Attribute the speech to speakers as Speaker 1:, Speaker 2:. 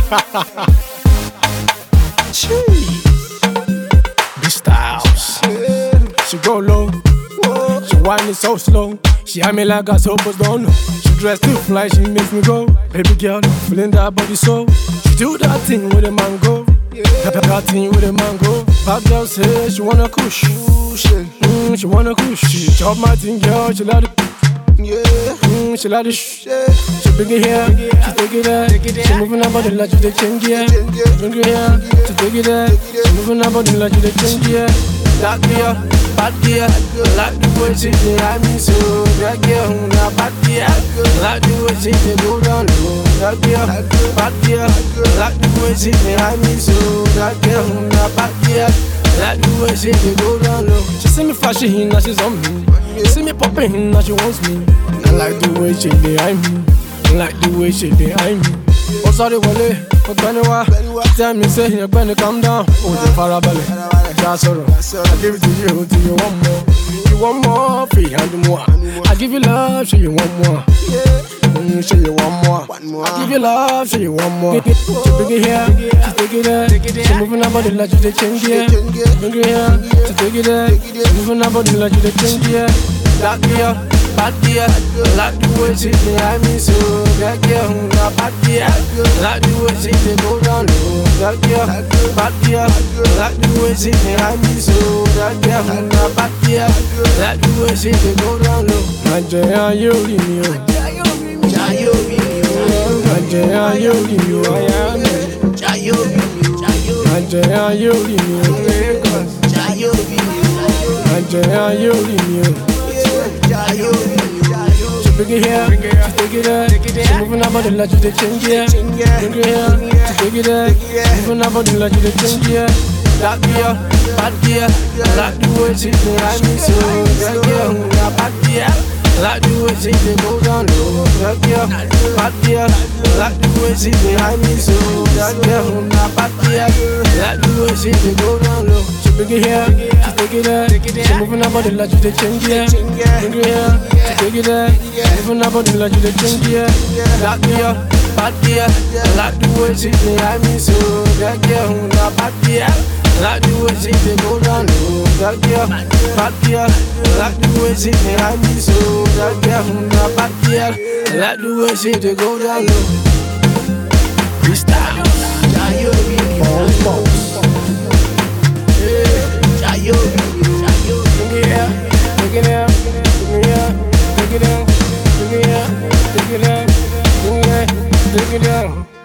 Speaker 1: Jeez. Big styles. She go low. She whine it so slow. She had me like I suppose don't know. She dressed too fly, she makes me go. Baby girl, feeling that body so. She do that thing with a mango. That, that, that thing with a mango. Bad girl say she wanna kush. Mm, she wanna kush. She chop my thing, girl. She let it. Mm, she let it. Shh. She bring it here, she take it there. She moving her body like you the change yeah. Bring it here, she take it there. She moving her body like you the change yeah. That girl, bad girl, like the way she dey I me so. That girl, na bad girl, like the way she dey go down low. That girl, bad girl, like the way she dey I me so. That girl, na bad girl. Like the way she dey go down low. She see me flashing, now she's on me. See me popping, now she wants me. I like the way she dey eye me. I like the way she dey eye me. Ó sáré wọlé, ọgbẹ́ni wá. Tell me say ọgbẹ́ni calm down. Ó ti farabalẹ̀, já sọ̀rọ̀. I give it to you, till you want more. You want more, free hand more. I give you love, show you want more. Mm, show you want more. I give you love, show you want more. She bring it here, she take it there. She moving her body like you dey change yeah. Bring it here, she take it there. She moving her body like you dey change yeah. That girl, bad girl, like the way she dey eye me so. That girl, na bad girl, like the way she dey go down low. That girl, bad girl, like the way she dey eye me so. That girl, na bad girl, like the way she dey go down low. Àjẹ́ ayé orí mi o. Àjẹ́ ayé orí mi o. Àjẹ́ ayé orí mi o. Àjẹ́ ayé orí mi o. She bring it here, she take it there. She moving her body like you dey change yeah. Bring it here, she take it there. She moving her body like you dey change yeah. That girl, bad girl, like the way she dey eye me so. That girl, na bad girl, like the way she dey go down low. That girl, bad girl, like the way she dey eye me so. That girl, na bad girl, like the way she dey go down low. She bring it here, she take it there. She moving her body like you dey change yeah. Bring it here, she take it there. She moving her body like you dey change yeah. That girl, bad girl, like the way she dey eye me so. That girl, na bad girl. Like the way she dey go down low, that girl, bad girl. Like the way she dey eye me so, that girl, na bad girl. Like the way she dey go down low. Freestyle. Bring it here, bring it here, bring it here, bring it down, bring it here, bring it down, bring it, bring it down.